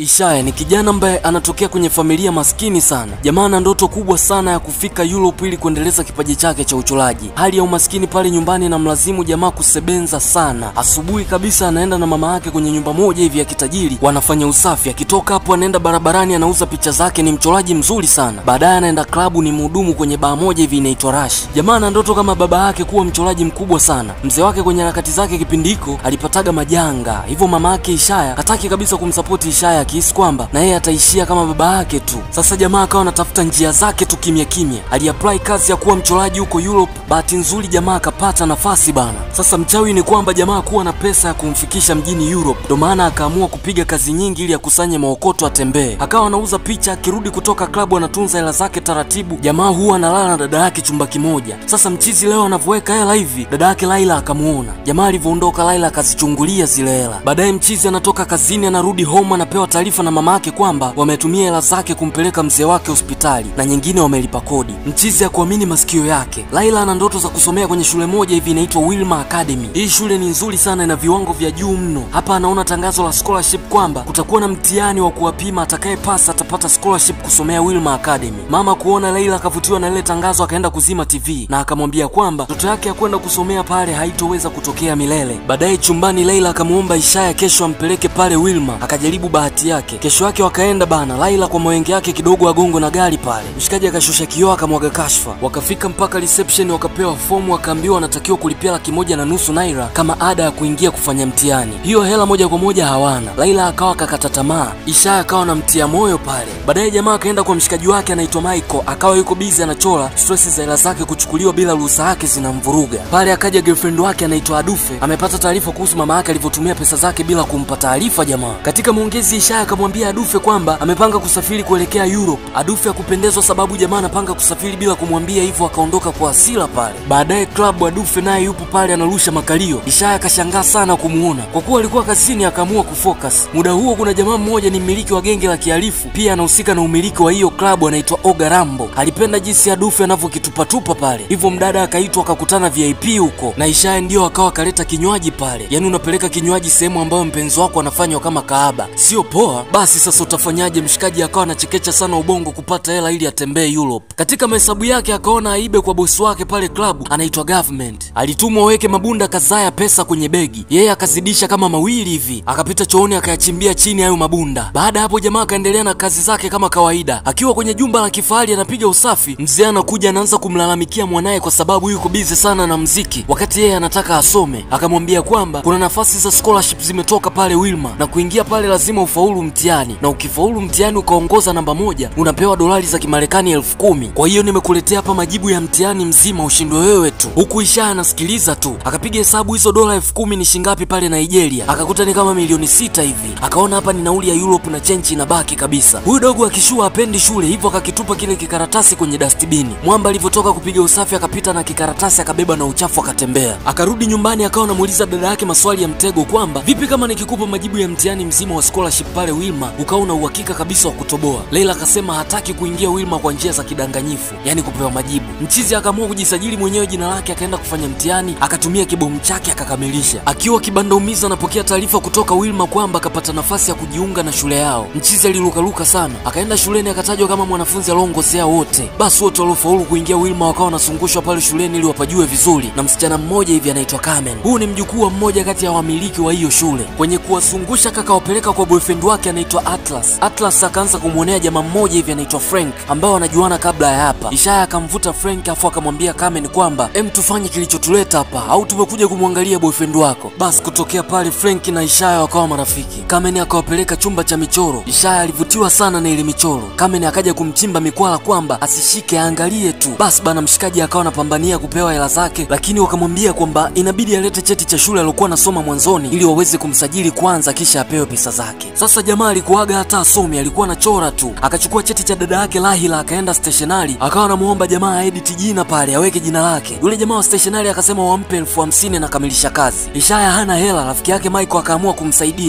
Ishaya ni kijana ambaye anatokea kwenye familia maskini sana. Jamaa ana ndoto kubwa sana ya kufika Europe ili kuendeleza kipaji chake cha uchoraji. Hali ya umaskini pale nyumbani na mlazimu jamaa kusebenza sana. Asubuhi kabisa anaenda na mama yake kwenye nyumba moja hivi ya kitajiri, wanafanya usafi. Akitoka hapo anaenda barabarani, anauza picha zake. Ni mchoraji mzuri sana. Baadaye anaenda klabu, ni mhudumu kwenye baa moja hivi inaitwa Rush. Jamaa ana ndoto kama baba yake kuwa mchoraji mkubwa sana. Mzee wake kwenye harakati zake kipindi hiko alipataga majanga, hivyo mama yake Ishaya hataki kabisa kumsapoti Ishaya akihisi kwamba na yeye ataishia kama baba yake tu. Sasa jamaa akawa anatafuta njia zake tu kimya kimya. Aliapply kazi ya kuwa mchoraji huko Europe. Bahati nzuri jamaa akapata nafasi bana. Sasa mchawi ni kwamba jamaa kuwa na pesa ya kumfikisha mjini Europe, ndo maana akaamua kupiga kazi nyingi ili akusanye maokoto atembee. Akawa anauza picha, akirudi kutoka klabu anatunza hela zake taratibu. Jamaa huwa analala na dada yake chumba kimoja. Sasa mchizi leo anavyoweka hela hivi, dada yake Laila akamuona. Jamaa alivyoondoka, Laila akazichungulia zile hela. Baadaye mchizi anatoka kazini, anarudi home, anapewa taarifa na mama yake kwamba wametumia hela zake kumpeleka mzee wake hospitali na nyingine wamelipa kodi. Mchizi hakuamini masikio yake. Laila ana ndoto za kusomea kwenye shule moja hivi inaitwa Wilma Academy. Hii shule ni nzuri sana, ina viwango vya juu mno. Hapa anaona tangazo la scholarship kwamba kutakuwa na mtihani wa kuwapima, atakayepasa atapata scholarship kusomea Wilma Academy. Mama kuona Laila akavutiwa na lile tangazo, akaenda kuzima TV na akamwambia kwamba ndoto yake ya kwenda kusomea pale haitoweza kutokea milele. Baadaye chumbani, Laila akamwomba Ishaya kesho ampeleke pale Wilma, akajaribu bahati yake. Kesho yake wakaenda bana. Laila kwa mawenge yake kidogo agongo na gari pale, mshikaji akashusha kioo akamwaga kashfa. Wakafika mpaka reception, wakapewa fomu, wakaambiwa wanatakiwa kulipia laki moja na nusu naira kama ada ya kuingia kufanya mtihani. Hiyo hela moja kwa moja hawana. Laila akawa kakata tamaa, Ishaya akawa namtia moyo pale. Baadaye jamaa akaenda kwa mshikaji wake anaitwa Michael, akawa yuko busy anachora, stress za hela zake kuchukuliwa bila ruhusa yake zinamvuruga. Pale akaja girlfriend wake anaitwa Adufe, amepata taarifa kuhusu mama yake alivyotumia pesa zake bila kumpa taarifa jamaa. Katika maongezi Ishaya akamwambia Adufe kwamba amepanga kusafiri kuelekea Europe. Adufe hakupendezwa sababu jamaa anapanga kusafiri bila kumwambia, hivyo akaondoka kwa hasira pale. Baadaye club Adufe naye yupo pale anarusha makalio. Ishaya akashangaa sana kumuona, kwa kuwa alikuwa kazini, akaamua kufocus. Muda huo kuna jamaa mmoja ni mmiliki wa genge la kihalifu, pia anahusika na umiliki wa hiyo klabu, anaitwa Oga Rambo. Alipenda jinsi Adufe anavyokitupatupa pale, hivyo mdada akaitwa akakutana VIP huko, na Ishaya ndio akawa akaleta kinywaji pale. Yaani unapeleka kinywaji sehemu ambayo mpenzi wako anafanywa kama kaaba, sio poa? Basi sasa utafanyaje? Mshikaji akawa anachekecha sana ubongo kupata hela ili atembee Europe. Katika mahesabu yake akaona aibe kwa bosi wake pale klabu anaitwa Government. Alitumwa waweke mabunda kadhaa ya pesa kwenye begi, yeye akazidisha kama mawili hivi, akapita chooni akayachimbia chini hayo mabunda. Baada ya hapo jamaa akaendelea na kazi zake kama kawaida. Akiwa kwenye jumba la kifahari anapiga usafi, mzee anakuja anaanza kumlalamikia mwanaye kwa sababu yuko bize sana na mziki, wakati yeye anataka asome. Akamwambia kwamba kuna nafasi za scholarship zimetoka pale Wilma, na kuingia pale lazima ufaulu mtihani, na ukifaulu mtihani ukaongoza namba moja unapewa dolari za Kimarekani elfu kumi. Kwa hiyo nimekuletea hapa majibu ya mtihani mzima, ushindwe wewe tu. Huku Ishaya anasikiliza tu, akapiga hesabu hizo dola elfu kumi ni shingapi pale Nigeria, akakuta ni kama milioni sita hivi. Akaona hapa ni nauli ya Europe na chenchi inabaki kabisa. Huyu dogo akishua apendi shule, hivyo akakitupa kile kikaratasi kwenye dastibini. Mwamba alivyotoka kupiga usafi akapita na kikaratasi akabeba na uchafu akatembea. Akarudi nyumbani akawa anamuuliza dada yake maswali ya mtego kwamba vipi kama nikikupa majibu ya mtihani mzima wa scholarship pale Wilma ukawa una uhakika kabisa wa kutoboa. Leila akasema hataki kuingia Wilma kwa njia za kidanganyifu, yani kupewa majibu. Mchizi akaamua kujisajili mwenyewe jina lake, akaenda kufanya mtihani, akatumia kibomu chake akakamilisha. Akiwa kibanda umiza, anapokea taarifa kutoka Wilma kwamba akapata nafasi ya kujiunga na shule yao. Mchizi alilukaluka sana, akaenda shuleni akatajwa kama mwanafunzi aliongozea wote. Basi wote waliofaulu kuingia Wilma wakawa wanazungushwa pale shuleni ili wapajue vizuri, na msichana mmoja hivi anaitwa Carmen. Huu ni mjukuu wa mmoja kati ya wamiliki wa hiyo shule. Kwenye kuwazungusha kakawapeleka kwa boyfriend wake anaitwa Atlas. Atlas akaanza kumwonea jamaa mmoja hivi anaitwa Frank ambao wanajuana kabla ya hapa. Ishaya akamvuta Frank afu akamwambia Carmen kwamba em, tufanye kilichotuleta hapa au tumekuja kumwangalia boyfriend wako. Basi kutokea pale Frank na Ishaya wakawa marafiki. Carmen akawapeleka chumba cha michoro. Ishaya alivutiwa sana na ile michoro. Carmen akaja kumchimba mikwala kwamba asishike aangalie tu. Basi bana, mshikaji akawa anapambania kupewa hela zake, lakini wakamwambia kwamba inabidi alete cheti cha shule aliokuwa anasoma mwanzoni ili waweze kumsajili kwanza kisha apewe pesa zake. Sasa jamaa alikuwaga hata asomi, alikuwa anachora tu. Akachukua cheti cha dada yake Lahila akaenda stationari, akawa anamuomba jamaa aedit jina pale aweke jina lake. Yule jamaa wa stationari akasema wampe elfu hamsini na kamilisha kazi. Ishaya hana hela, rafiki yake Michael akaamua kumsaidia ili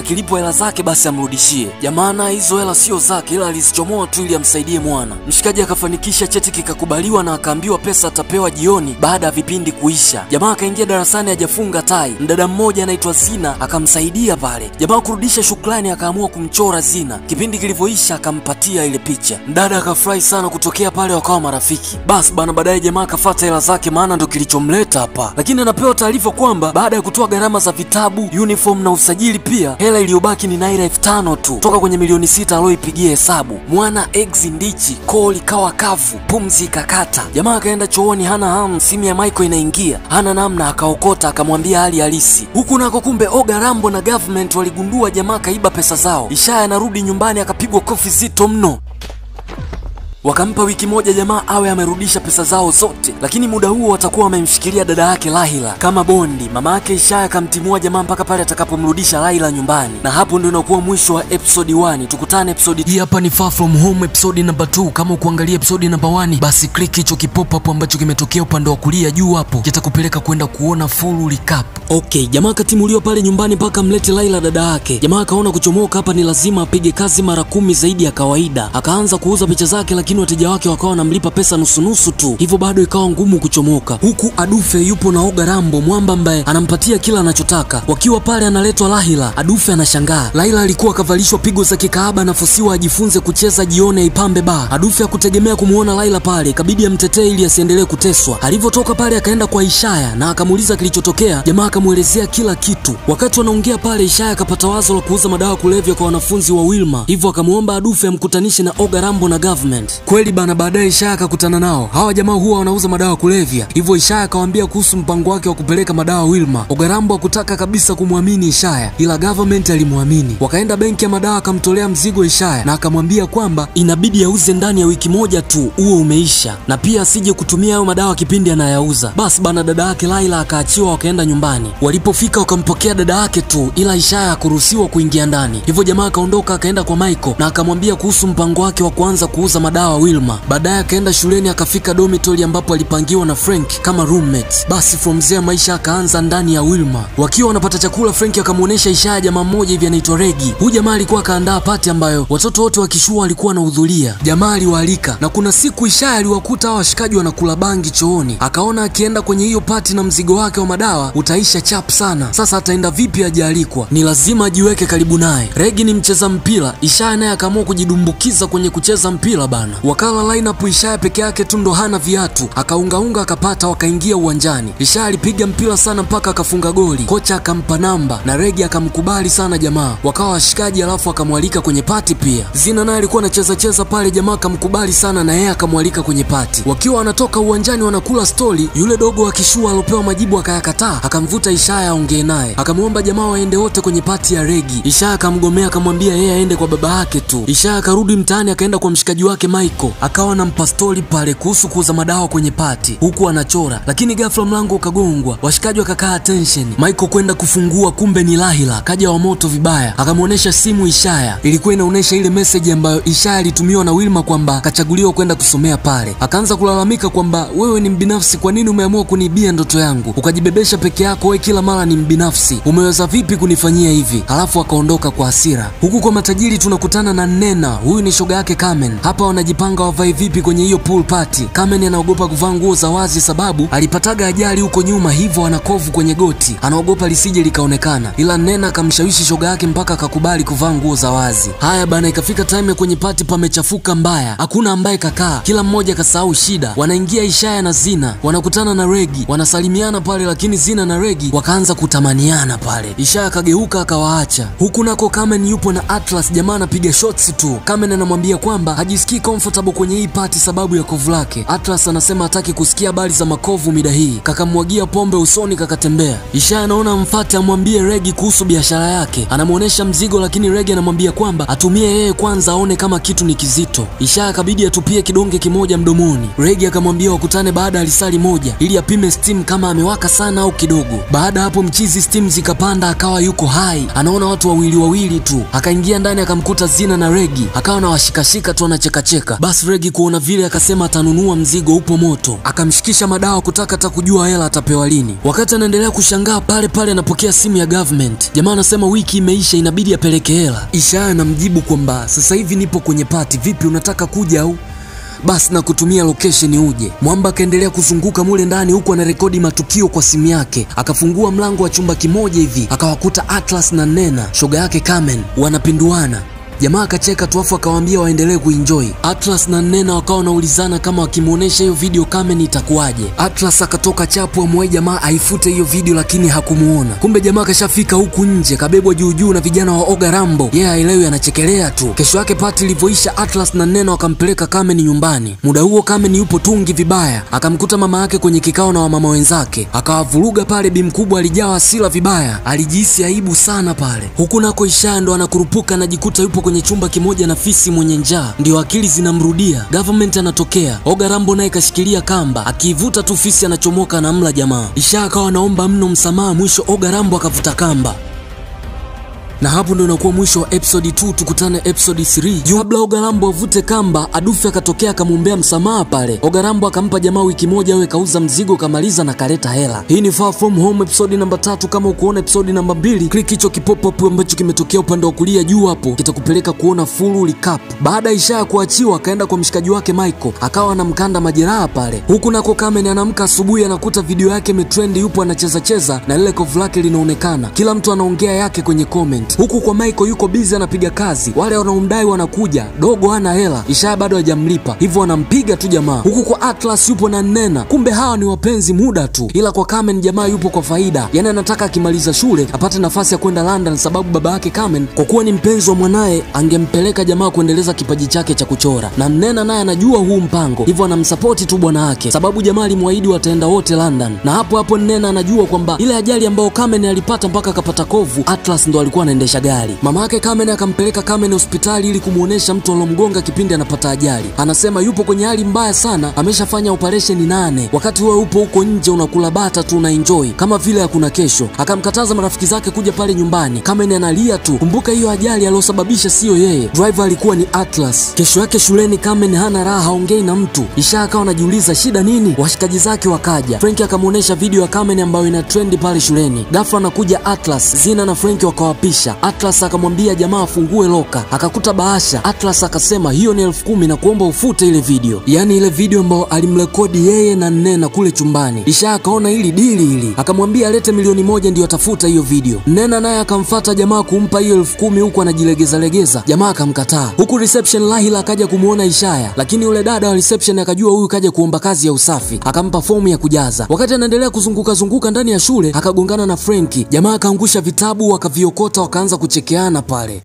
akilipwa hela zake basi amrudishie. Jamaa naye hizo hela sio zake, ila alizichomoa tu ili amsaidie mwana. Mshikaji akafanikisha, cheti kikakubaliwa na akaambiwa pesa atapewa jioni baada ya vipindi kuisha. Jamaa akaingia darasani hajafunga tai. Mdada mmoja anaitwa Zina akamsaidia pale. Jamaa kurudisha shukrani, akaamua kumchora Zina. Kipindi kilivyoisha, akampatia ile picha. Mdada akafurahi sana, kutokea pale wakawa marafiki. Basi bana, baadaye jamaa akafata hela zake, maana ndo kilichomleta hapa, lakini anapewa taarifa kwamba baada ya kutoa gharama za vitabu, uniform na usajili, pia hela iliyobaki ni naira elfu tano tu toka kwenye milioni sita aloipigia hesabu. Mwana egzi ndichi, koo likawa kavu, pumzi ikakata. Jamaa akaenda chooni, hana hamu, simu ya Michael inaingia, hana namna, akaokota akamwambia hali halisi. Huku nako kumbe Oga Rambo na government waligundua jamaa kaiba pesa zao. Ishaya anarudi nyumbani akapigwa kofi zito mno. Wakampa wiki moja jamaa awe amerudisha pesa zao zote, lakini muda huo watakuwa wamemshikilia dada yake Lahila kama bondi. Mama yake Ishaya akamtimua jamaa mpaka pale atakapomrudisha Lahila nyumbani, na hapo ndio inakuwa mwisho wa episode 1. Tukutane episode Hii hapa ni Far From Home episode number 2. Kama ukuangalia episode number 1, basi click hicho kipop hapo ambacho kimetokea upande wa kulia juu hapo, kitakupeleka kwenda kuona full recap. Okay, jamaa akatimuliwa pale nyumbani mpaka mlete Laila dada yake. Jamaa akaona kuchomoka hapa ni lazima apige kazi mara kumi zaidi ya kawaida. Akaanza kuuza picha zake, lakini wateja wake wakawa wanamlipa pesa nusunusu tu, hivyo bado ikawa ngumu kuchomoka. Huku Adufe yupo na Oga Rambo mwamba ambaye anampatia kila anachotaka. Wakiwa pale analetwa Lahila, Adufe anashangaa. Laila alikuwa akavalishwa pigo za kikaaba, anafusiwa ajifunze kucheza jione aipambe baa. Adufe hakutegemea kumuona Laila pale, ikabidi amtetee ili asiendelee kuteswa. Alivyotoka pale akaenda kwa Ishaya na akamuuliza kilichotokea. Jamaa akamwelezea kila kitu. Wakati wanaongea pale, Ishaya akapata wazo la kuuza madawa kulevya kwa wanafunzi wa Wilma, hivyo akamwomba Adufe amkutanishe na Oga Rambo na government. Kweli bana, baadaye Ishaya akakutana nao. Hawa jamaa huwa wanauza madawa kulevya, hivyo Ishaya akawaambia kuhusu mpango wake wa kupeleka madawa Wilma. Oga Rambo hakutaka kabisa kumwamini Ishaya, ila government alimwamini. Wakaenda benki ya madawa, akamtolea mzigo Ishaya na akamwambia kwamba inabidi auze ndani ya wiki moja tu, huo umeisha, na pia asije kutumia hayo madawa kipindi anayauza. Basi bana, dada yake Laila akaachiwa, wakaenda nyumbani. Walipofika wakampokea dada yake tu, ila Ishaya hakuruhusiwa kuingia ndani, hivyo jamaa akaondoka akaenda kwa Michael na akamwambia kuhusu mpango wake wa kuanza kuuza madawa Wilma. Baadaye akaenda shuleni akafika dormitory ambapo alipangiwa na Frank kama roommates. Basi from there maisha akaanza ndani ya Wilma. Wakiwa wanapata chakula, Frank akamwonyesha Ishaya jamaa mmoja hivi anaitwa Regi. Huyu jamaa alikuwa akaandaa pati ambayo watoto wote wa kishua walikuwa wanahudhuria. Jamaa aliwaalika na kuna siku Ishaya aliwakuta hao washikaji wanakula bangi chooni, akaona akienda kwenye hiyo pati na mzigo wake wa madawa utaisha chap sana. Sasa ataenda vipi ajaalikwa? Ni lazima ajiweke karibu naye. Regi ni mcheza mpira, Ishaya naye akaamua kujidumbukiza kwenye kucheza mpira bana. Wakala lineup Ishaya peke yake tu ndo hana viatu, akaungaunga akapata, wakaingia uwanjani. Ishaya alipiga mpira sana mpaka akafunga goli, kocha akampa namba na Regi akamkubali sana jamaa, wakawa washikaji, alafu akamwalika kwenye pati pia. Zina naye alikuwa anacheza cheza pale, jamaa akamkubali sana na yeye akamwalika kwenye pati. Wakiwa wanatoka uwanjani wanakula stori, yule dogo wa kishua alopewa majibu akayakataa, akamvuta Ishaya aongee naye, akamwomba jamaa waende wote kwenye pati ya Regi. Ishaya akamgomea, akamwambia yeye aende kwa baba yake tu. Ishaya akarudi mtaani, akaenda kwa mshikaji wake Michael, akawa anampa stori pale kuhusu kuuza madawa kwenye pati, huku anachora, lakini ghafla mlango ukagongwa, washikaji wakakaa attention. Michael kwenda kufungua, kumbe ni Lahila kaja wa moto vibaya, akamwonyesha simu Ishaya, ilikuwa inaonyesha ile message ambayo Ishaya alitumiwa na Wilma kwamba kachaguliwa kwenda kusomea pale. Akaanza kulalamika kwamba wewe ni mbinafsi, kwa nini umeamua kuniibia ndoto yangu ukajibebesha peke yako? Wewe kila mara ni mbinafsi, umeweza vipi kunifanyia hivi? Halafu akaondoka kwa hasira. Huku kwa matajiri tunakutana na Nena, huyu ni shoga yake Carmen. Hapa wanajipanga wavae vipi kwenye hiyo pool party. Carmen anaogopa kuvaa nguo za wazi sababu alipataga ajali huko nyuma, hivyo ana kovu kwenye goti, anaogopa lisije likaonekana, ila Nena akamshawishi shoga yake mpaka akakubali kuvaa nguo za wazi. Haya bana, ikafika time ya kwenye pati pamechafuka mbaya, hakuna ambaye kakaa, kila mmoja kasahau shida. Wanaingia Ishaya na Zina, wanakutana na Regi, wanasalimiana pale, lakini Zina na Regi wakaanza kutamaniana pale. Ishaya akageuka akawaacha. Huku nako Carmen yupo na Atlas, jamaa anapiga shots tu. Carmen anamwambia kwamba hajisikii comfortable kwenye hii pati sababu ya kovu lake. Atlas anasema hataki kusikia habari za makovu mida hii, kakamwagia pombe usoni kakatembea. Ishaya anaona mfate amwambie Regi kuhusu biashara yake, anamwonyesha mzigo, lakini Regi anamwambia kwamba atumie yeye kwanza aone kama kitu ni kizito. Ishaya akabidi atupie kidonge kimoja mdomoni. Regi akamwambia wakutane baada ya lisali moja ili apime steam kama amewaka sana au kidogo. Baada hapo mchizi steam zikapanda, akawa yuko hai, anaona watu wawili wawili tu. Akaingia ndani akamkuta Zina na Regi, akawa na washikashika tu anachekacheka. Basi Regi kuona vile akasema atanunua mzigo upo moto, akamshikisha madawa kutaka hata kujua hela atapewa lini. Wakati anaendelea kushangaa, pale pale anapokea simu ya government. Jamaa anasema wiki imeisha, inabidi apeleke hela. Ishaya anamjibu kwamba sasa hivi nipo kwenye pati, vipi unataka kuja au basi na kutumia location uje. Mwamba akaendelea kuzunguka mule ndani huku anarekodi matukio kwa simu yake. Akafungua mlango wa chumba kimoja hivi, akawakuta Atlas na Nena shoga yake Carmen wanapinduana. Jamaa akacheka tu afu akawaambia waendelee kuenjoy. Atlas na Nena wakawa wanaulizana kama wakimuonesha hiyo video Carmen itakuwaje. Atlas akatoka chapu amwai jamaa aifute hiyo video, lakini hakumuona. Kumbe jamaa kashafika huku nje, kabebwa juu juu na vijana wa Oga Rambo. Yeye yeah, aelewi anachekelea tu. Kesho yake pati ilivyoisha, Atlas na Nena wakampeleka Carmen nyumbani. Muda huo Carmen yupo tungi vibaya, akamkuta mama yake kwenye kikao na wamama wenzake, akawavuruga pale. Bi mkubwa alijaa hasira vibaya, alijihisi aibu sana pale. Huku nako Ishaya ndo anakurupuka, anajikuta yupo kwenye chumba kimoja na fisi mwenye njaa, ndio akili zinamrudia. Government anatokea, Oga Rambo naye kashikilia kamba, akiivuta tu fisi anachomoka anamla jamaa. Isha akawa anaomba mno msamaha, mwisho Oga Rambo akavuta kamba na hapo ndo inakuwa mwisho wa episode 2. Tukutane episode 3. Juu kabla Ogarambo avute kamba, Adufe akatokea akamwombea msamaha pale. Ogarambo akampa jamaa wiki moja awe kauza mzigo kamaliza na kaleta hela. Hii ni Far From Home episode namba tatu. Kama ukuona episode namba mbili, click hicho kipop up ambacho kimetokea upande wa kulia juu hapo, kitakupeleka kuona full recap. Baada ya Ishaya kuachiwa, akaenda kwa mshikaji wake Michael, akawa anamkanda majeraha pale. Huku nako Carmen anaamka asubuhi, anakuta video yake imetrend, yupo anacheza cheza na lile kovu lake linaonekana, kila mtu anaongea yake kwenye comment huku kwa Michael yuko busy anapiga kazi, wale wanaomdai wanakuja, dogo hana hela, Ishaya bado hajamlipa, hivyo wanampiga tu jamaa. Huku kwa Atlas yupo na Nena, kumbe hawa ni wapenzi muda tu, ila kwa Carmen jamaa yupo kwa faida, yani anataka akimaliza shule apate nafasi ya kwenda London, sababu baba yake Carmen kwa kuwa ni mpenzi wa mwanaye angempeleka jamaa kuendeleza kipaji chake cha kuchora, na Nena naye anajua huu mpango, hivyo anamsapoti tu bwana wake, sababu jamaa alimwahidi wataenda wote London. Na hapo hapo Nena anajua kwamba ile ajali ambayo Carmen alipata mpaka akapata kovu, Atlas ndo alikuwa anaendesha gari. Mama yake Carmen akampeleka Carmen hospitali ili kumuonesha mtu alomgonga kipindi anapata ajali. Anasema yupo kwenye hali mbaya sana, ameshafanya operesheni nane. Wakati wewe upo huko nje unakula bata tu una enjoy kama vile hakuna kesho. Akamkataza marafiki zake kuja pale nyumbani. Carmen analia tu. Kumbuka hiyo ajali aliyosababisha siyo yeye, driver alikuwa ni Atlas. Kesho yake shuleni Carmen hana raha, haongei na mtu. Isha akawa anajiuliza shida nini. Washikaji zake wakaja, Frank akamuonesha video ya Carmen ambayo ina trendi pale shuleni. Ghafla anakuja Atlas, Zina na Frank wakawapisha. Atlas akamwambia jamaa afungue loka, akakuta bahasha. Atlas akasema hiyo ni elfu kumi na kuomba ufute ile video, yaani ile video ambayo alimrekodi yeye na Nena kule chumbani. Isha akaona hili dili hili, akamwambia alete milioni moja ndio atafuta hiyo video. Nena naye akamfata jamaa kumpa hiyo elfu kumi huku anajilegeza legeza, jamaa akamkataa. Huku reception Lahila akaja kumuona Ishaya, lakini yule dada wa reception akajua huyu kaja kuomba kazi ya usafi, akampa fomu ya kujaza. Wakati anaendelea kuzunguka zunguka ndani ya shule, akagongana na Frenki. Jamaa akaangusha vitabu, wakaviokota, wakaanza kuchekeana pale.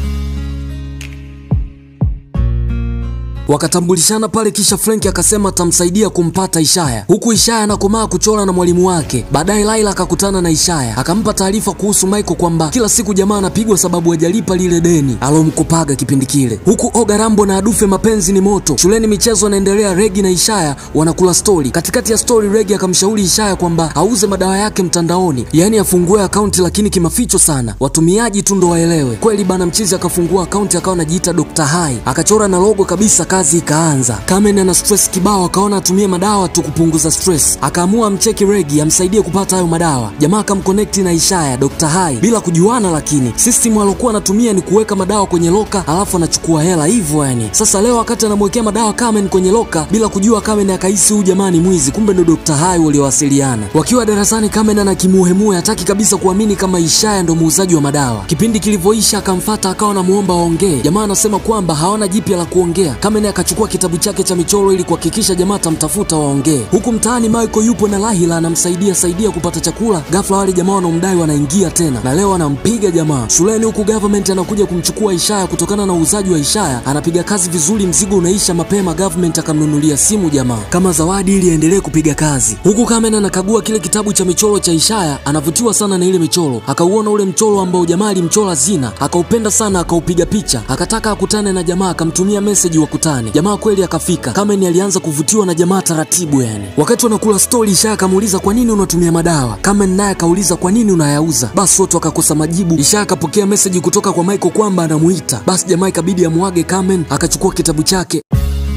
Wakatambulishana pale, kisha Frank akasema atamsaidia kumpata Ishaya, huku Ishaya anakomaa kuchora na mwalimu wake. Baadaye Laila akakutana na Ishaya akampa taarifa kuhusu Michael kwamba kila siku jamaa anapigwa sababu hajalipa lile deni alomkopaga kipindi kile. Huku Oga Rambo na Adufe mapenzi ni moto. Shuleni michezo inaendelea, Regi na Ishaya wanakula stori. Katikati ya stori, Regi akamshauri Ishaya kwamba auze madawa yake mtandaoni, yaani afungue akaunti lakini kimaficho sana, watumiaji tu ndo waelewe. Kweli bana, mchizi akafungua akaunti akawa anajiita Dr. Hai, akachora na logo kabisa kazi ikaanza. Carmen ana stress kibao, akaona atumie madawa tu kupunguza stress, akaamua amcheki Regi amsaidie kupata hayo madawa. Jamaa akamconnect na Ishaya Dr. Hai bila kujuana, lakini system alokuwa anatumia ni kuweka madawa kwenye loka alafu anachukua hela hivyo yani. Sasa leo wakati anamwekea madawa Carmen kwenye loka bila kujua, Carmen akahisi huyu jamaa ni mwizi, kumbe ndo Dr. Hai waliowasiliana. Wakiwa darasani, Carmen ana kimuhemuhe, hataki kabisa kuamini kama Ishaya ndo muuzaji wa madawa. Kipindi kilivyoisha, akamfata akawa anamuomba waongee. Jamaa anasema kwamba hawana jipya la kuongea. Carmen akachukua kitabu chake cha michoro ili kuhakikisha jamaa atamtafuta waongee. Huku mtaani Michael yupo na Lahila anamsaidia saidia kupata chakula. Ghafla wale jamaa wanaomdai wanaingia tena na leo anampiga jamaa. Shuleni huku government anakuja kumchukua Ishaya kutokana na uuzaji wa Ishaya. Anapiga kazi vizuri, mzigo unaisha mapema. Government akamnunulia simu jamaa kama zawadi ili aendelee kupiga kazi. Huku Carmen anakagua kile kitabu cha michoro cha Ishaya, anavutiwa sana na ile michoro. Akauona ule mchoro ambao jamaa alimchora Zina, akaupenda sana, akaupiga picha, akataka akutane na jamaa, akamtumia message wakutane. Jamaa kweli akafika. Carmen alianza kuvutiwa na jamaa taratibu yani. Wakati wanakula stori, Ishaya akamuuliza kwa nini unatumia madawa. Carmen naye akauliza kwa nini unayauza. Basi wote wakakosa majibu. Ishaya akapokea meseji kutoka kwa Michael kwamba anamuita. Basi jamaa ikabidi amuage Carmen, akachukua kitabu chake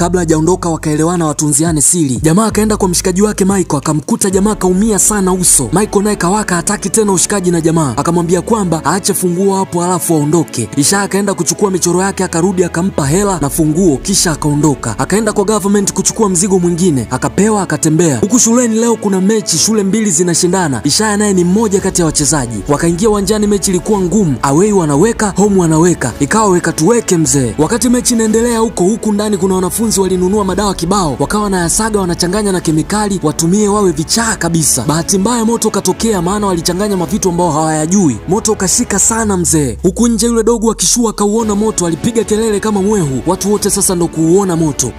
Kabla hajaondoka wakaelewana watunziane siri. Jamaa akaenda kwa mshikaji wake Michael, akamkuta jamaa kaumia sana uso. Michael naye kawaka, hataki tena ushikaji na jamaa, akamwambia kwamba aache funguo hapo alafu aondoke. Isha akaenda kuchukua michoro yake, akarudi akampa hela na funguo, kisha akaondoka. Akaenda kwa government kuchukua mzigo mwingine, akapewa, akatembea. Huku shuleni leo kuna mechi, shule mbili zinashindana. Ishaya naye ni mmoja kati ya wachezaji. Wakaingia uwanjani, mechi ilikuwa ngumu, away wanaweka, home wanaweka, ikawa weka tuweke mzee. Wakati mechi inaendelea huko huku ndani, kuna wanafunzi walinunua madawa kibao, wakawa na yasaga wanachanganya na kemikali watumie wawe vichaa kabisa. Bahati mbaya moto ukatokea, maana walichanganya mavitu ambao hawayajui. Moto ukashika sana mzee. Huku nje yule dogo akishua akauona moto, alipiga kelele kama mwehu. Watu wote sasa ndo kuuona moto.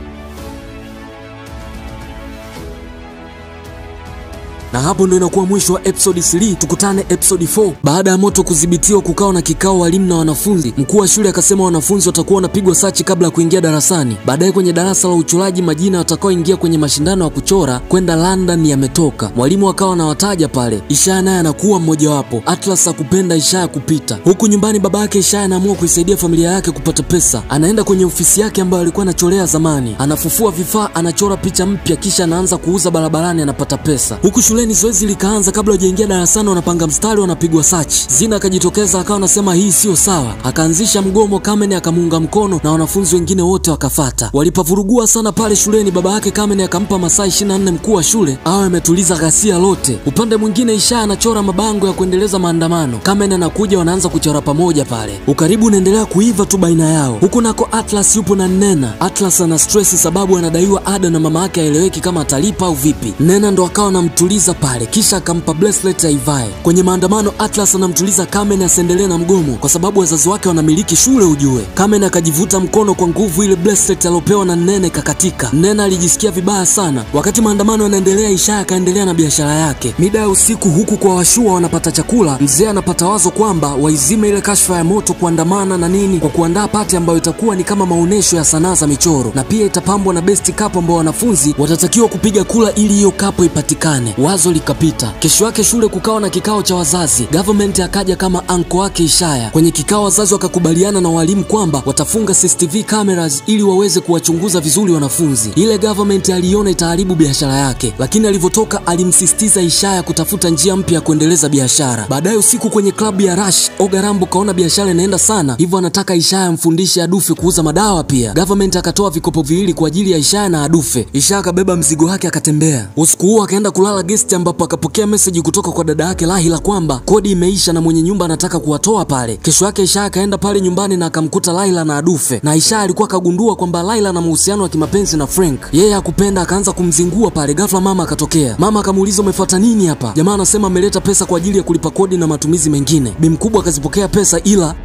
na hapo ndo inakuwa mwisho wa episode 3. Tukutane episode 4. Baada ya moto kudhibitiwa, kukawa na kikao walimu na wanafunzi. Mkuu wa shule akasema wanafunzi watakuwa wanapigwa sachi kabla ya kuingia darasani. Baadaye kwenye darasa la uchoraji, majina watakaoingia kwenye mashindano ya kuchora kwenda London yametoka. Mwalimu akawa anawataja pale, Ishaya naye anakuwa mmojawapo. Atlas akupenda Ishaya kupita. Huku nyumbani, baba yake Ishaya anaamua kuisaidia familia yake kupata pesa. Anaenda kwenye ofisi yake ambayo alikuwa anachorea zamani, anafufua vifaa, anachora picha mpya, kisha anaanza kuuza barabarani, anapata pesa. Huku shule shuleni zoezi likaanza. Kabla hujaingia darasani, wanapanga mstari, wanapigwa sachi. Zina akajitokeza akawa anasema hii siyo sawa, akaanzisha mgomo. Kamen akamuunga mkono na wanafunzi wengine wote wakafata. Walipavurugua sana pale shuleni, baba yake Kamen akampa masaa 24 mkuu wa shule awe ametuliza ghasia lote. Upande mwingine, Ishaya anachora mabango ya kuendeleza maandamano. Kamen anakuja, wanaanza kuchora pamoja pale. Ukaribu unaendelea kuiva tu baina yao. Huku nako Atlas yupo na Nena. Atlas ana stress sababu anadaiwa ada na mama yake aeleweki kama atalipa au vipi. Nena ndo akawa anamtuliza pale kisha akampa bracelet aivae. Kwenye maandamano, Atlas anamtuliza Kamen asiendelee na mgomo kwa sababu wazazi wake wanamiliki shule ujue. Kamen akajivuta mkono kwa nguvu, ile bracelet aliopewa na Nene kakatika. Nena alijisikia vibaya sana. Wakati maandamano yanaendelea, Ishaya akaendelea na biashara yake. Mida ya usiku, huku kwa washua wanapata chakula, mzee anapata wazo kwamba waizime ile kashfa ya moto, kuandamana na nini, kwa kuandaa pati ambayo itakuwa ni kama maonyesho ya sanaa za michoro, na pia itapambwa na best cup ambao wanafunzi watatakiwa kupiga kula ili hiyo kapo ipatikane. Wazo likapita. Kesho yake shule kukawa na kikao cha wazazi. Government akaja kama anko wake Ishaya. Kwenye kikao wazazi wakakubaliana na walimu kwamba watafunga CCTV cameras ili waweze kuwachunguza vizuri wanafunzi. Ile government aliona itaharibu biashara yake, lakini alivyotoka alimsisitiza Ishaya kutafuta njia mpya ya kuendeleza biashara. Baadaye usiku kwenye klabu ya Rush, Ogarambo kaona biashara inaenda sana, hivyo anataka Ishaya amfundishe Adufe kuuza madawa pia. Government akatoa vikopo viwili kwa ajili ya Ishaya na Adufe. Ishaya akabeba mzigo wake akatembea. Usiku huo akaenda kulala guest ambapo akapokea meseji kutoka kwa dada yake Lahila kwamba kodi imeisha na mwenye nyumba anataka kuwatoa pale. Kesho yake Ishaya akaenda pale nyumbani na akamkuta Laila na Adufe, na Ishaya alikuwa akagundua kwamba Laila na mahusiano ya kimapenzi na Frank. Yeye hakupenda, akaanza kumzingua pale. Ghafla mama akatokea. Mama akamuuliza umefuata nini hapa? Jamaa anasema ameleta pesa kwa ajili ya kulipa kodi na matumizi mengine. Bi mkubwa akazipokea pesa ila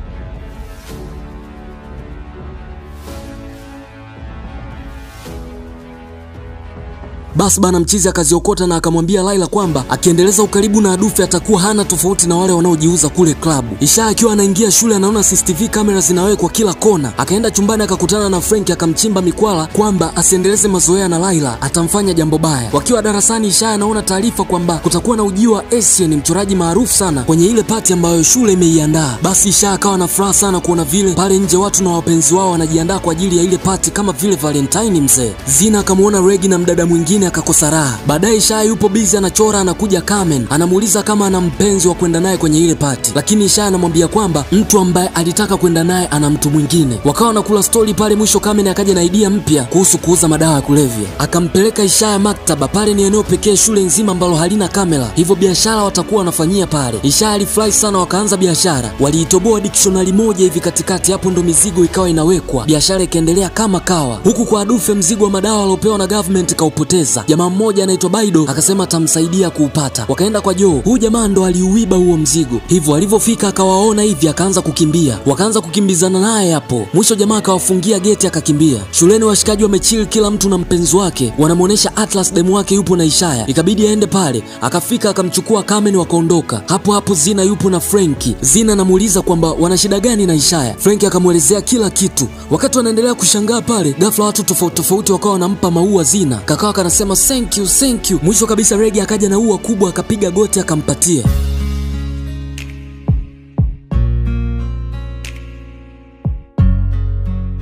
Basi bana mchizi akaziokota na akamwambia Laila kwamba akiendeleza ukaribu na Adufe atakuwa hana tofauti na wale wanaojiuza kule klabu. Isha akiwa anaingia shule anaona CCTV kamera zinawekwa kila kona. Akaenda chumbani akakutana na Frank akamchimba mikwala kwamba asiendeleze mazoea na Laila atamfanya jambo baya. Wakiwa darasani, Isha anaona taarifa kwamba kutakuwa na ujio wa Asian, mchoraji maarufu sana kwenye ile pati ambayo shule imeiandaa. Basi Isha akawa na furaha sana kuona vile pale nje watu na wapenzi wao wanajiandaa kwa ajili ya ile pati kama vile Valentine mzee. Zina akamwona Regi na mdada mwingine akakosa raha. Baadaye Ishaya yupo bizi anachora, anakuja Carmen anamuuliza kama ana mpenzi wa kwenda naye kwenye ile pati, lakini Ishaya anamwambia kwamba mtu ambaye alitaka kwenda naye ana mtu mwingine. Wakawa wanakula stori pale, mwisho Carmen akaja na idea mpya kuhusu kuuza madawa ya kulevya, akampeleka Ishaya maktaba. Pale ni eneo pekee shule nzima ambalo halina kamera, hivyo biashara watakuwa wanafanyia pale. Ishaya alifurahi sana, wakaanza biashara. Waliitoboa dictionary moja hivi katikati, hapo ndo mizigo ikawa inawekwa, biashara ikaendelea kama kawa. Huku kwa Adufe mzigo wa madawa aliopewa na government kaupoteza. Jamaa mmoja anaitwa Baido akasema atamsaidia kuupata. Wakaenda kwa Joe, huyu jamaa ndo aliuiba huo mzigo. Hivyo alivyofika akawaona hivi, akaanza kukimbia, wakaanza kukimbizana naye hapo. Mwisho jamaa akawafungia geti akakimbia. Shuleni washikaji wamechill, kila mtu na mpenzi wake, wanamwonyesha Atlas demu wake yupo na Ishaya, ikabidi aende pale. Akafika akamchukua Carmen, wakaondoka. Hapo hapo Zina yupo na Frenki. Zina anamuuliza kwamba wana shida gani na Ishaya. Frenki akamwelezea kila kitu. Wakati wanaendelea kushangaa pale, ghafla watu tofauti tofauti wakawa wanampa maua Zina. Kakawa kanasema thank you, thank you. Mwisho kabisa Regi akaja na ua kubwa akapiga goti akampatia.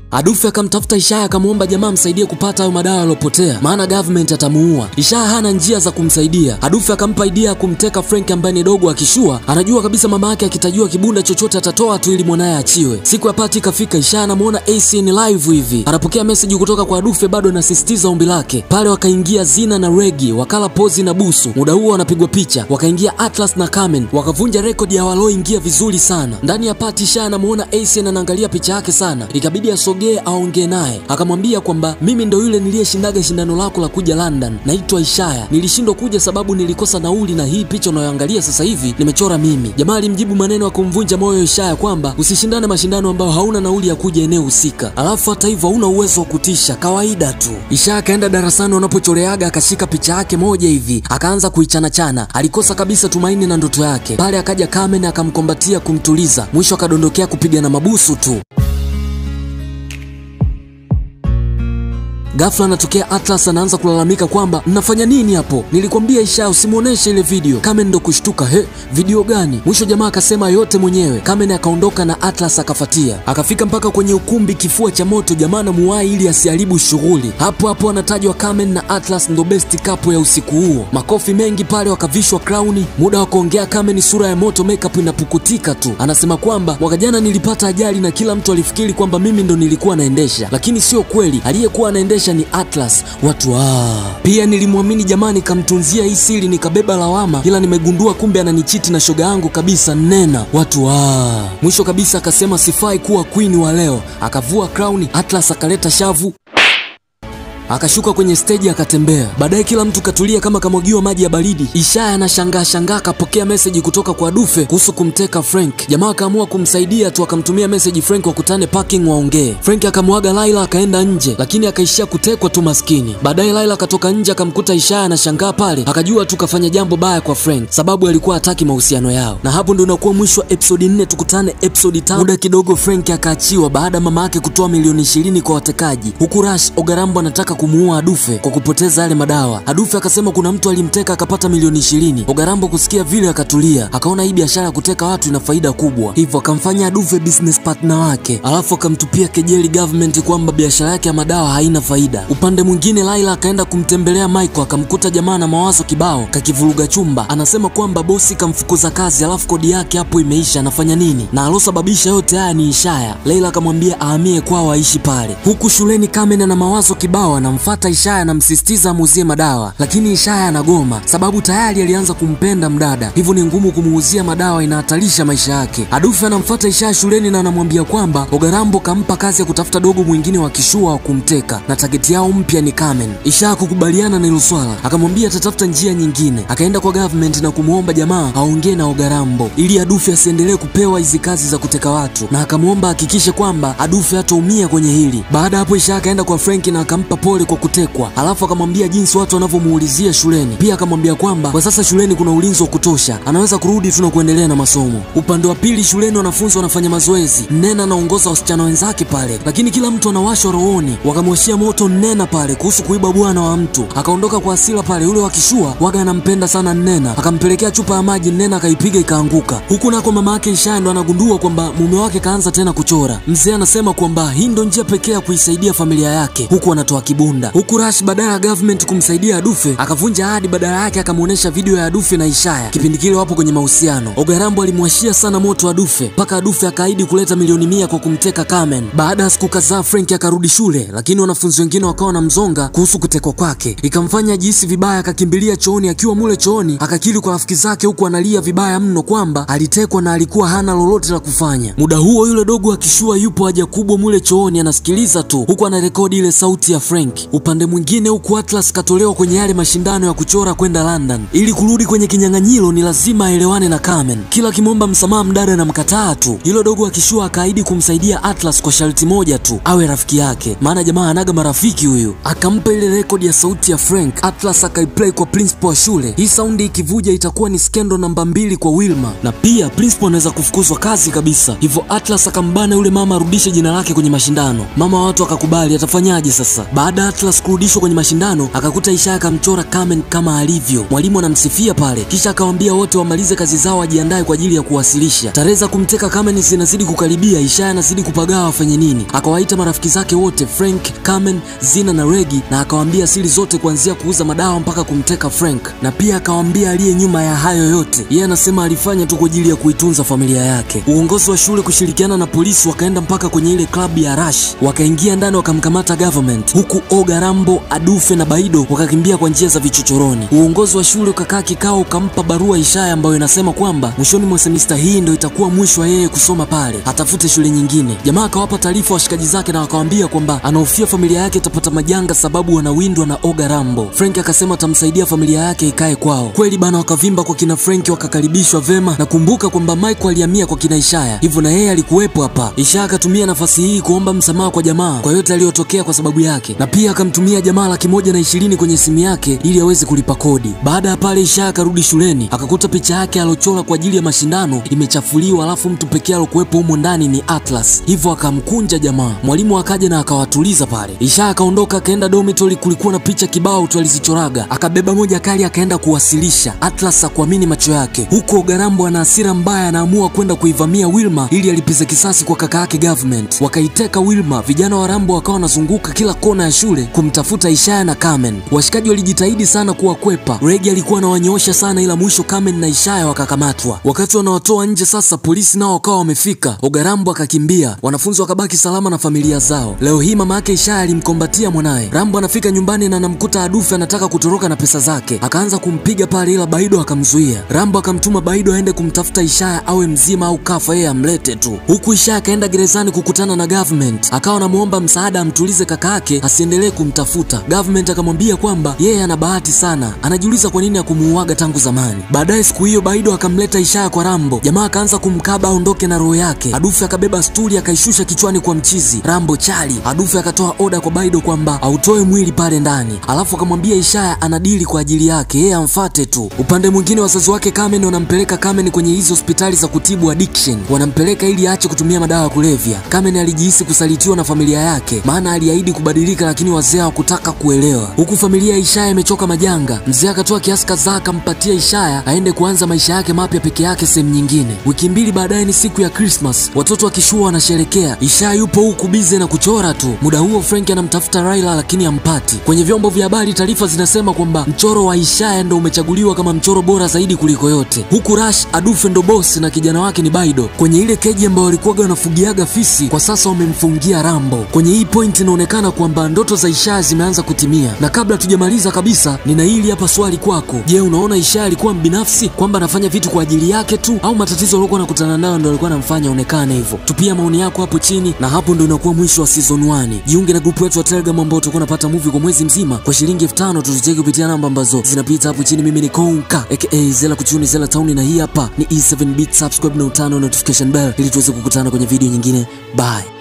Adufe akamtafuta Ishaya akamwomba jamaa msaidie kupata hayo madawa yaliyopotea, maana government atamuua. Ishaya hana njia za kumsaidia. Adufe akampa idea ya kumteka Frank ambaye ni dogo akishua, anajua kabisa mama yake akitajua kibunda chochote atatoa tu ili mwanaye achiwe. Siku ya pati ikafika, Ishaya anamuona ACN live hivi, anapokea message kutoka kwa Adufe, bado anasisitiza ombi lake. Pale wakaingia Zina na Regi, wakala pozi na busu. Muda huo wanapigwa picha, wakaingia Atlas na Carmen, wakavunja rekodi ya walioingia vizuri sana. Ndani ya pati Ishaya anamuona ACN anaangalia picha yake sana, ikabidi asogee aongee naye, akamwambia kwamba mimi ndo yule niliyeshindaga shindano lako la kuja London, naitwa Ishaya. Nilishindwa kuja sababu nilikosa nauli, na hii picha unayoangalia sasa hivi nimechora mimi. Jamaa alimjibu maneno ya kumvunja moyo Ishaya kwamba usishindane mashindano ambayo hauna nauli ya kuja eneo husika, alafu hata hivyo hauna uwezo wa kutisha, kawaida tu. Ishaya akaenda darasani wanapochoreaga, akashika picha yake moja hivi, akaanza kuichanachana. Alikosa kabisa tumaini na ndoto yake. Pale akaja Carmen akamkombatia kumtuliza, mwisho akadondokea kupigana mabusu tu. Ghafla anatokea Atlas anaanza kulalamika kwamba mnafanya nini hapo? Nilikwambia Ishaya usimuoneshe ile video. Kamen ndo kushtuka, he, video gani? Mwisho jamaa akasema yote mwenyewe. Kamen akaondoka na Atlas akafatia, akafika mpaka kwenye ukumbi kifua cha moto. Jamaa anamuwai ili asiharibu shughuli. Hapo hapo anatajwa Kamen na Atlas ndo best couple ya usiku huo. Makofi mengi pale, wakavishwa crown. Muda wa kuongea Kamen sura ya moto, makeup inapukutika tu. Anasema kwamba mwaka jana nilipata ajali na kila mtu alifikiri kwamba mimi ndo nilikuwa naendesha, lakini sio kweli. Aliyekuwa anaendesha ni Atlas. Watu ah. Pia nilimwamini jamaa, nikamtunzia hii siri, nikabeba lawama, ila nimegundua kumbe ananichiti na shoga yangu kabisa. Nena watu ah. Mwisho kabisa akasema sifai kuwa queen wa leo, akavua crown. Atlas akaleta shavu akashuka kwenye steji akatembea. Baadaye kila mtu katulia kama kamwagiwa maji ya baridi. Ishaya anashangaa shangaa, akapokea meseji kutoka kwa Dufe kuhusu kumteka Frank. Jamaa akaamua kumsaidia tu, akamtumia meseji Frank wakutane parking waongee. Frank akamwaga Laila akaenda nje, lakini akaishia kutekwa tu maskini. Baadaye Laila akatoka nje akamkuta Ishaya anashangaa pale, akajua tu kafanya jambo baya kwa Frank sababu alikuwa hataki mahusiano yao. Na hapo ndo unakuwa mwisho wa episodi nne. Tukutane episodi tano. Muda kidogo Frank akaachiwa baada ya mama yake kutoa milioni ishirini kwa watekaji, huku Rush Ogarambo anataka kumuua Adufe kwa kupoteza yale madawa. Adufe akasema kuna mtu alimteka akapata milioni ishirini. Ogarambo kusikia vile akatulia, akaona hii biashara ya kuteka watu ina faida kubwa, hivyo akamfanya Adufe business partner wake, alafu akamtupia kejeli government kwamba biashara yake ya madawa haina faida. Upande mwingine, Laila akaenda kumtembelea Michael, akamkuta jamaa na mawazo kibao kakivuruga chumba. Anasema kwamba bosi kamfukuza kazi, alafu kodi yake hapo imeisha, anafanya nini? Na alosababisha yote haya ni Ishaya. Leila akamwambia ahamie kwao aishi pale. Huku shuleni, Carmen ana mawazo kibao, anamfuata Ishaya, anamsisitiza amuuzie madawa, lakini Ishaya anagoma sababu tayari alianza kumpenda mdada, hivyo ni ngumu kumuuzia madawa, inahatarisha maisha yake. Adufe anamfuata Ishaya shuleni na anamwambia kwamba Ogarambo kampa kazi ya kutafuta dogo mwingine wa kishua wa kumteka na tageti yao mpya ni Carmen. Ishaya kukubaliana na hilo swala, akamwambia atatafuta njia nyingine. Akaenda kwa government na kumwomba jamaa aongee na Ogarambo ili Adufe asiendelee kupewa hizi kazi za kuteka watu, na akamwomba ahakikishe kwamba Adufe hataumia kwenye hili. Baada hapo, Ishaya akaenda kwa Frank na akampa pole kwa kutekwa, alafu akamwambia jinsi watu wanavyomuulizia shuleni. Pia akamwambia kwamba kwa sasa shuleni kuna ulinzi wa kutosha, anaweza kurudi tu na kuendelea na masomo. Upande wa pili shuleni, wanafunzi wanafanya mazoezi. Nena anaongoza wasichana wenzake pale, lakini kila mtu anawashwa rohoni. Wakamwashia moto Nena pale kuhusu kuiba bwana wa mtu, akaondoka kwa hasira pale. Yule wakishua waga anampenda sana Nena, akampelekea chupa ya maji, Nena akaipiga ikaanguka. Huku nako mama yake Ishaya ndo anagundua kwamba mume wake kaanza tena kuchora. Mzee anasema kwamba hii ndo njia pekee ya kuisaidia familia yake, huku anatoa kibunda. Huku Rush badala ya government kumsaidia Adufe akavunja ahadi, badala yake akamuonesha video ya Adufe na Ishaya. Kipindi kile wapo kwenye mahusiano. Ogarambo alimwashia sana moto Adufe mpaka Adufe akaahidi kuleta milioni mia kwa kumteka Carmen. Baada ya siku kadhaa Frank akarudi shule, lakini wanafunzi wengine wakawa na mzonga kuhusu kutekwa kwake, ikamfanya ajihisi vibaya, akakimbilia chooni. Akiwa mule chooni akakiri kwa rafiki zake, huku analia vibaya mno kwamba alitekwa na alikuwa hana lolote la kufanya. Muda huo yule dogo akishua yupo haja kubwa mule chooni, anasikiliza tu huku anarekodi ile sauti ya Frank. Upande mwingine huku Atlas katolewa kwenye yale mashindano ya kuchora kwenda London. Ili kurudi kwenye kinyang'anyiro ni lazima aelewane na Carmen. Kila kimwomba msamaha mdada na mkataa tu. Hilo dogo akishua akaahidi kumsaidia Atlas kwa sharti moja tu, awe rafiki yake, maana jamaa anaga marafiki huyu. Akampa ile rekodi ya sauti ya Frank. Atlas akaiplay kwa principal wa shule. Hii saundi ikivuja itakuwa ni skendo namba mbili kwa Wilma, na pia principal anaweza kufukuzwa kazi kabisa. Hivyo Atlas akambana yule mama arudishe jina lake kwenye mashindano. Mama wa watu akakubali, atafanyaje sasa? Baada ya ya Atlas kurudishwa kwenye mashindano, akakuta Ishaya akamchora Carmen kama alivyo. Mwalimu anamsifia pale, kisha akawaambia wote wamalize kazi zao, wajiandae kwa ajili ya kuwasilisha. Tarehe za kumteka Carmen zinazidi kukaribia, Ishaya anazidi kupagawa afanye nini. Akawaita marafiki zake wote, Frank, Carmen, Zina na Regi, na akawaambia siri zote kuanzia kuuza madawa mpaka kumteka Frank, na pia akawaambia aliye nyuma ya hayo yote. Yeye anasema alifanya tu kwa ajili ya kuitunza familia yake. Uongozi wa shule kushirikiana na polisi wakaenda mpaka kwenye ile klabu ya Rush, wakaingia ndani wakamkamata government, huku Oga Rambo, Adufe na Baido wakakimbia kwa njia za vichochoroni. Uongozi wa shule ukakaa kikao, ukampa barua Ishaya ambayo inasema kwamba mwishoni mwa semista hii ndio itakuwa mwisho wa yeye kusoma pale, atafute shule nyingine. Jamaa akawapa taarifa washikaji zake na wakawambia kwamba anahofia familia yake itapata majanga sababu wanawindwa na Oga Rambo. Frank akasema atamsaidia familia yake ikae kwao. Kweli bana, wakavimba kwa kina Frank, wakakaribishwa vema, na kumbuka kwamba Michael alihamia kwa kina Ishaya, hivyo na yeye alikuwepo hapa. Ishaya akatumia nafasi hii kuomba msamaha kwa jamaa kwa yote aliyotokea kwa sababu yake, na pia akamtumia jamaa laki moja na ishirini kwenye simu yake ili aweze kulipa kodi. Baada ya pale, Ishaya akarudi shuleni akakuta picha yake aliochora kwa ajili ya mashindano imechafuliwa, alafu mtu pekee alokuwepo humo ndani ni Atlas, hivyo akamkunja jamaa. Mwalimu akaja na akawatuliza pale. Ishaya akaondoka akaenda dormitory, kulikuwa na picha kibao tu alizichoraga, akabeba moja kali akaenda kuwasilisha. Atlas akuamini macho yake, huko Garambo ana hasira mbaya, anaamua kwenda kuivamia Wilma ili alipize kisasi kwa kaka yake government. Wakaiteka Wilma, vijana wa Rambo wakawa wanazunguka kila kona ya shule kumtafuta Ishaya na Carmen. Washikaji walijitahidi sana kuwakwepa, Regi alikuwa anawanyoosha sana, ila mwisho Carmen na Ishaya wakakamatwa. Wakati wanawatoa nje sasa, polisi nao wakawa wamefika, Ogarambo akakimbia, wanafunzi wakabaki salama na familia zao. Leo hii mama yake Ishaya alimkombatia mwanaye. Rambo anafika nyumbani na anamkuta Adufe anataka kutoroka na pesa zake, akaanza kumpiga pale, ila Baido akamzuia. Rambo akamtuma Baido aende kumtafuta Ishaya awe mzima au kafa, yeye amlete tu. Huku Ishaya akaenda gerezani kukutana na government, akawa anamuomba msaada amtulize kaka yake asiendelee kumtafuta. Government akamwambia kwamba yeye ana bahati sana, anajiuliza kwa nini hakumuuaga tangu zamani. Baadaye siku hiyo Baido akamleta Ishaya kwa Rambo, jamaa akaanza kumkaba aondoke na roho yake. Adufe akabeba stuli akaishusha kichwani kwa mchizi Rambo chali. Adufe akatoa oda kwa Baido kwamba autoe mwili pale ndani, alafu akamwambia Ishaya anadili kwa ajili yake, yeye amfate tu. Upande mwingine wazazi wake Carmen wanampeleka Carmen kwenye hizo hospitali za kutibu addiction, wanampeleka ili aache kutumia madawa ya kulevya. Carmen alijihisi kusalitiwa na familia yake, maana aliahidi kubadilika, lakini wazee hawakutaka kuelewa. Huku familia ya Ishaya imechoka majanga, mzee akatoa kiasi kadhaa akampatia Ishaya aende kuanza maisha yake mapya peke yake sehemu nyingine. Wiki mbili baadaye ni siku ya Christmas, watoto wakishua wanasherekea. Ishaya yupo huku bize na kuchora tu. Muda huo Frank anamtafuta Raila lakini hampati. Kwenye vyombo vya habari taarifa zinasema kwamba mchoro wa Ishaya ndo umechaguliwa kama mchoro bora zaidi kuliko yote, huku Rush Adufe ndo boss na kijana wake ni Baido. Kwenye ile keji ambayo walikuwaga wanafugiaga fisi, kwa sasa wamemfungia Rambo. Kwenye hii point inaonekana kwamba ndoto za Ishaya zimeanza kutimia, na kabla tujamaliza kabisa, nina hili hapa swali kwako. Je, unaona Ishaya alikuwa mbinafsi kwamba anafanya vitu kwa ajili yake tu, au matatizo aliokuwa anakutana nayo ndo alikuwa anamfanya aonekane hivyo? Tupia maoni yako hapo chini, na hapo ndo inakuwa mwisho wa season 1. Jiunge na grupu yetu ya Telegram ambao utakuwa unapata movie kwa mwezi mzima kwa shilingi elfu tano tuzicheki kupitia namba ambazo zinapita hapo chini. Mimi ni Konka aka Zela Kuchuni Zela Town, na hii hapa ni E7 Beat. Subscribe na utano notification bell ili tuweze kukutana kwenye video nyingine. Bye.